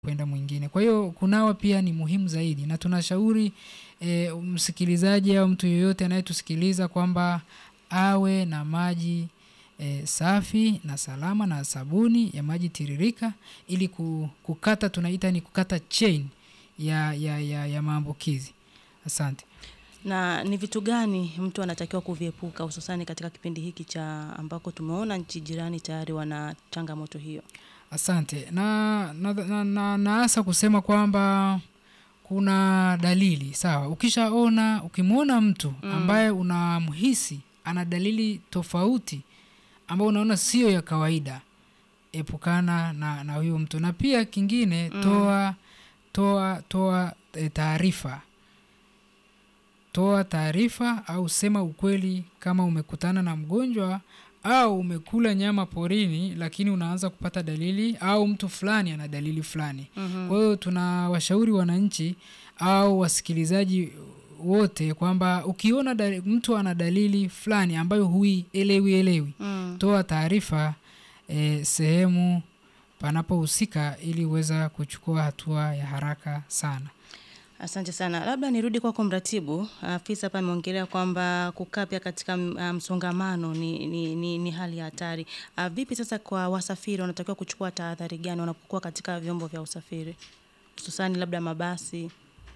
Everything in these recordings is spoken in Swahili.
kwenda mwingine. Kwa hiyo kunawa pia ni muhimu zaidi, na tunashauri e, msikilizaji au mtu yeyote anayetusikiliza kwamba awe na maji e, safi na salama na sabuni ya maji tiririka ili ku- kukata, tunaita ni kukata chain ya, ya, ya, ya maambukizi. Asante. Na ni vitu gani mtu anatakiwa kuviepuka hususani katika kipindi hiki cha ambako tumeona nchi jirani tayari wana changamoto hiyo? Asante na na, na, na, na hasa kusema kwamba kuna dalili sawa. Ukishaona ukimwona mtu ambaye unamhisi ana dalili tofauti ambayo unaona sio ya kawaida, epukana na, na huyo mtu, na pia kingine toa toa toa e, taarifa toa taarifa au sema ukweli kama umekutana na mgonjwa au umekula nyama porini lakini unaanza kupata dalili au mtu fulani ana dalili fulani. Kwa hiyo tunawashauri wananchi au wasikilizaji wote kwamba ukiona dali, mtu ana dalili fulani ambayo huielewi elewi, Mm. toa taarifa eh, sehemu panapohusika ili uweza kuchukua hatua ya haraka sana. Asante sana. Labda nirudi kwako mratibu. Afisa hapa ameongelea kwamba kukaa pia katika m- ah, msongamano ni, ni, ni, ni hali ya hatari. Ah, Vipi sasa kwa wasafiri wanatakiwa kuchukua tahadhari gani wanapokuwa katika vyombo vya usafiri hususani labda mabasi?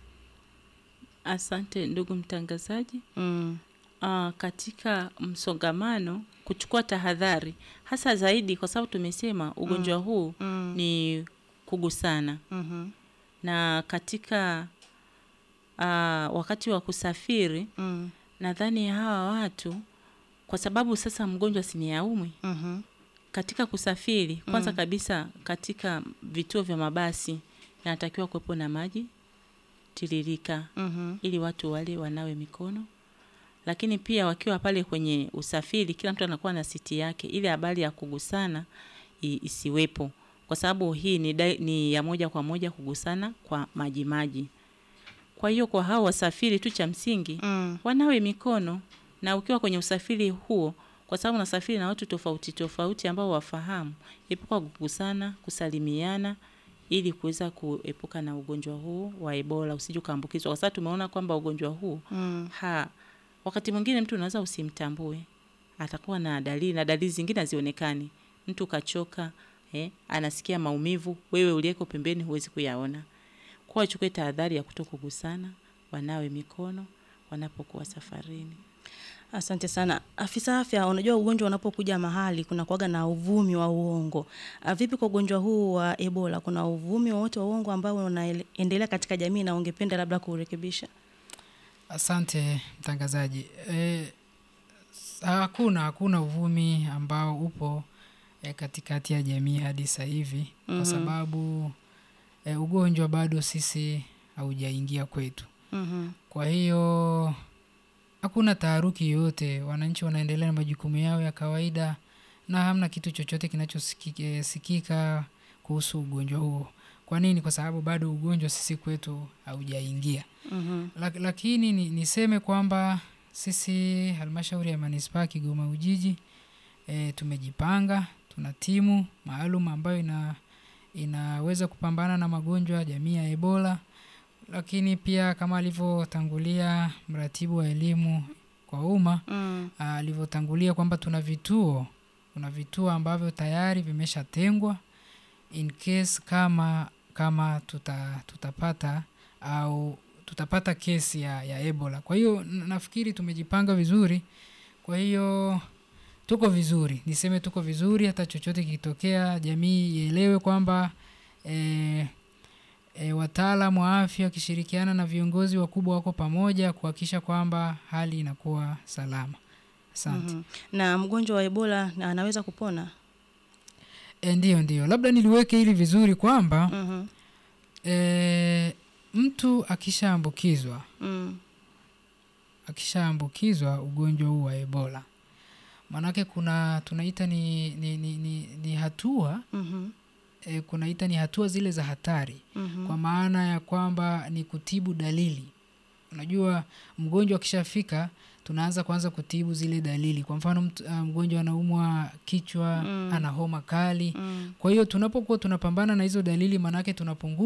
Asante ndugu mtangazaji. Mm. Uh, katika msongamano kuchukua tahadhari hasa zaidi, kwa sababu tumesema ugonjwa huu Mm. ni kugusana, Mhm. na katika uh, wakati wa kusafiri Mm. nadhani hawa watu kwa sababu sasa mgonjwa si ni aumwi Mhm. katika kusafiri kwanza kabisa katika vituo vya mabasi yanatakiwa kuwepo na maji tiririka Mhm. ili watu wale wanawe mikono lakini pia wakiwa pale kwenye usafiri kila mtu anakuwa na siti yake ili habari ya kugusana i- isiwepo kwa sababu hii ni, dai- ni ya moja kwa moja kugusana kwa maji maji kwa hiyo kwa hao wasafiri tu cha msingi Mm. wanawe mikono na ukiwa kwenye usafiri huo kwa sababu unasafiri na watu tofauti tofauti ambao wafahamu epuka kugusana kusalimiana ili kuweza kuepuka na ugonjwa huu wa ebola usije ukaambukizwa kwa sababu tumeona kwamba ugonjwa huu Mm. ha wakati mwingine mtu unaweza usimtambue atakuwa na dalili na dalili zingine hazionekani mtu kachoka eh, anasikia maumivu wewe uliyeko pembeni huwezi kuyaona kwa wachukue tahadhari ya kutokugusana wanawe mikono wanapokuwa safarini Asante sana afisa afya. Unajua, ugonjwa unapokuja mahali kuna kuwaga na uvumi wa uongo. Ah, Vipi kwa ugonjwa huu wa Ebola, kuna uvumi wowote wa uongo ambao unaendelea katika jamii na ungependa labda kurekebisha? Asante mtangazaji. E, hakuna hakuna uvumi ambao upo e, katikati ya jamii hadi sasa hivi Mhm. kwa sababu e, ugonjwa bado sisi haujaingia kwetu. Mhm. Kwa hiyo hakuna taharuki yoyote, wananchi wanaendelea na majukumu yao ya kawaida na hamna kitu chochote kinachosikika kuhusu ugonjwa huo. Kwa nini? Kwa sababu bado ugonjwa sisi kwetu haujaingia. Mhm. Lak- lakini ni, niseme kwamba sisi halmashauri ya manispaa ya Kigoma Ujiji e, tumejipanga, tuna timu maalum ambayo ina inaweza kupambana na magonjwa ya jamii ya Ebola, lakini pia kama alivyotangulia mratibu wa elimu kwa umma Mm. ah, alivyotangulia kwamba tuna vituo kuna vituo ambavyo tayari vimeshatengwa in case kama kama tuta, tutapata au tutapata kesi ya, ya Ebola. Kwa hiyo n- nafikiri tumejipanga vizuri, kwa hiyo tuko vizuri, niseme tuko vizuri. Hata chochote kikitokea, jamii ielewe kwamba e, e, wataalamu wa afya wakishirikiana na viongozi wakubwa wako pamoja kuhakikisha kwamba hali inakuwa salama. Asante. Mhm. Na mgonjwa wa Ebola na anaweza kupona? E, ndiyo ndiyo, labda niliweke hili vizuri kwamba Mhm. e, mtu akishaambukizwa Mm. akishaambukizwa ugonjwa huu wa Ebola, maanake kuna tunaita ni, ni, ni, ni, ni hatua Mhm. e, kunaita ni hatua zile za hatari Mhm. kwa maana ya kwamba ni kutibu dalili unajua mgonjwa akishafika tunaanza kwanza kutibu zile dalili kwa mfano mtu, uh, mgonjwa anaumwa kichwa mm. ana homa kali mm. kwa hiyo tunapokuwa tunapambana na hizo dalili maanake tunapunguza